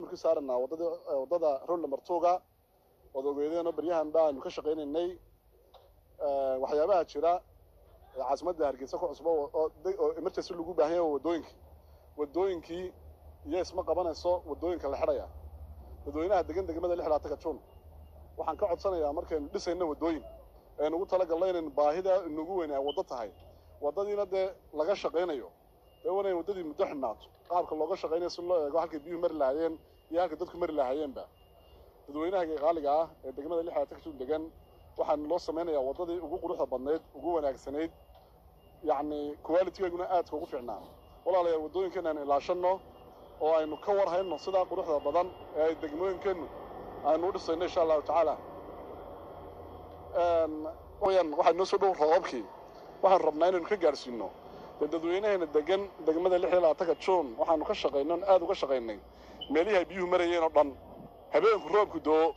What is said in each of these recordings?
ka saaranaa wadada wadada road number two-ga ood ogeedeenoo baryahan baanu ka shaqaynaynay waxyaabaha jira ee caasimadda hargeysa ku cusbo oo oo emergency lagu baahan yahay wadooyinkii wadooyinkii iyo isma qabanayso wadooyinka la xidhaya dadweynaha degan degmada lix labaatan ka juun waxaan ka codsanayaa markaynu dhisayno wadooyin eenu ugu talagalno inaynu baahida inugu weyn ay waddo tahay waddadiina dee laga shaqaynayo dee waa inay waddadii muddo xidhnaato qaabka looga shaqaynayo si loo eego halkay biyuhu mari lahaayeen iyo halkay dadku mari lahaayeenba dadweynaha qaaliga ah ee degmada lix labaatan ka juun degan waxaanu loo samaynayaa waddadii ugu quruxda badnayd ugu wanaagsanayd yacni qualitigeeguna aadka ugu fiicnaa walaalayaal waddooyinkeena aynu ilaashanno oo aynu ka war hayno sidaa quruxda badan ee ay degmooyinkeennu aynu u dhisayno insha allahu tacaala wayaan waxaa noo soo dhow roobabkii waxaanu rabnaa inaynu ka gaadhsiino dee dadweynaheena degan degmada lix iyo labaatanka juun waxaanu ka shaqaynay on aada uga shaqaynay meelihii ay biyuhu marayeen oo dhan habeenku roobku doo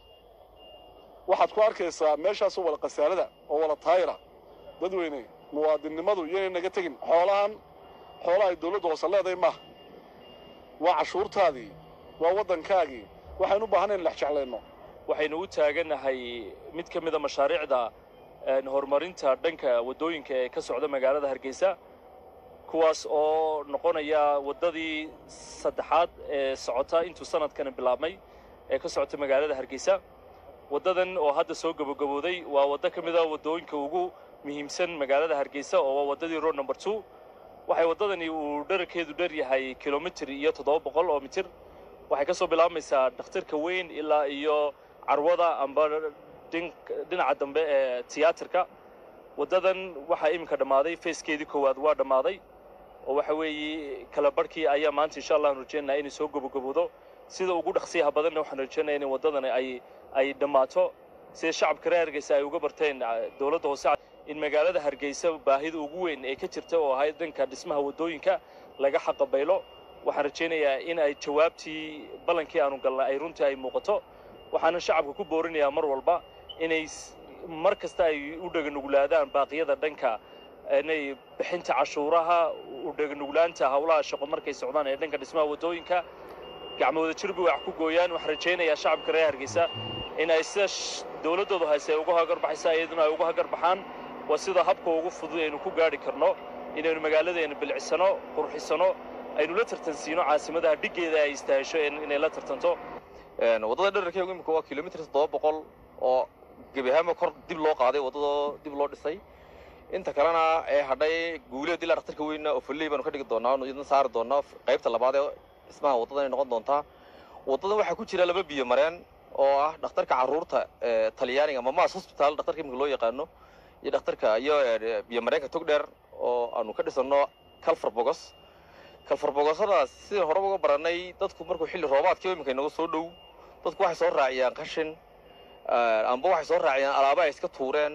waxaad ku arkaysaa meeshaasoo wada khasaarada oo wada taayira dadweyne muwaadinnimadu iyaynay naga tegin xoolahan xoolaha ay dawladda hoose leedahay maaha waa cashuurtaadii waa waddankaagii waxaynu u baahanay in lex jeclayno waxaynu u taaganahay mid ka mida mashaariicda horumarinta dhanka waddooyinka ee ka socda magaalada hargeysa kuwaas oo noqonaya waddadii saddexaad ee socota intuu sanadkani bilaabmay ee ka socota magaalada hargeysa waddadan oo hadda soo gabogabooday waa waddo ka mid a waddooyinka ugu muhiimsan magaalada hargeysa oo waa waddadii road number two waxay waddadani uu dherarkeedu dher yahay kilomitir iyo toddoba boqol oo mitir waxay ka soo bilaabmaysaa dhakhtarka weyn ilaa iyo carwada amba dhinaca dambe ee tiyaatarka waddadan waxaa iminka dhammaaday feeskeedii koowaad waa dhammaaday oo waxa weeye kala barhkii ayaa maanta insha allah aan rajaynaynaa inay soo gabogaboodo sida ugu dhaqsiyaha badanna waxaan rajaynaya in waddadani ay ay dhammaato sida shacabka reer hargeysa ay uga barteen dowladda hoose in magaalada hargeysa baahida ugu weyn ee ka jirta oo ahayd dhanka dhismaha waddooyinka laga xaqabaylo waxaan rajaynayaa in ay jawaabtii ballankii aanu galnay ay runtii ay muuqato waxaana shacabka ku boorinayaa mar walba inay mar kasta ay u dheganuglaadaan baaqiyada dhanka inay bixinta cashuuraha u dheganuglaanta howlaha shaqo markay socdaan ee dhanka dhismaha waddooyinka gacmooda jirbi wax ku gooyaan waxaan rajaynayaa shacabka reer hargeysa in ay sida dowladdoodu hayse ay uga hagarbaxaysa iyaduna ay uga hagarbaxaan waa sida habka ugu fudud aynu ku gaadhi karno inaynu magaaladeena bilcisano qurxisano aynu la tartansiino caasimadaha dhiggeeda ay istaahesho inay la tartanto waddada dherarkeegu imika waa kilomitir toddoba boqol oo gebi ahaanba kor dib loo qaaday waddadoo dib loo dhisay inta kalena ee hadhay guuleed ilaa dhakhtarka weyna oo falley baanu ka dhigi doonaa anu idin saari doonaa qaybta labaad ee dhismaha waddadan ay noqon doontaa waddadan waxaa ku jira laba biyo mareen oo ah dhakhtarka carruurta ee talyaaniga ama mas hospital dhakhtarka imika loo yaqaano iyo dhakhtarka iyo biyo mareenka togdheer oo aanu ka dhisano calfar bogos calfar bogosadaas sidaan horeba uga baranay dadku markuu xilli roobaadkii imika inaga soo dhow dadku waxay soo raaciyaan qashin amba waxay soo raaciyaan alaaba ay iska tuureen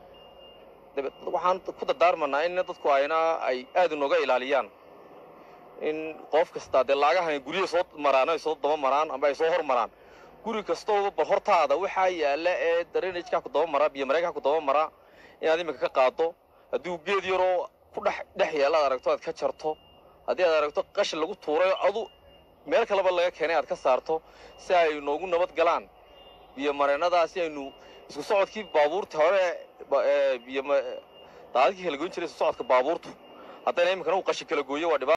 waxaan ku dardaarmanaa in dadku ayna ay aad inooga ilaaliyaan in qof kasta dee laagahan guryaha soo maraan ay soo daba maraan amba ay soo hor maraan guri kastoo bal hortaada waxaa yaalla ee drainageka ku daba mara biyo mareenka ku daba mara inaad iminka ka qaado haddii geed yaroo ku dhex dhex yaalla aad aragto aad ka jarto haddii aad aragto qashin lagu tuuray adu meel kaleba laga keenay aad ka saarto si ay noogu nabad galaan biyo mareennadaa si aynu isku socodkii baabuurta hore biyo daadadkii kala goyn jiray isku socodka baabuurtu haddana iminkana uu qashin kala gooyo waa dhibaa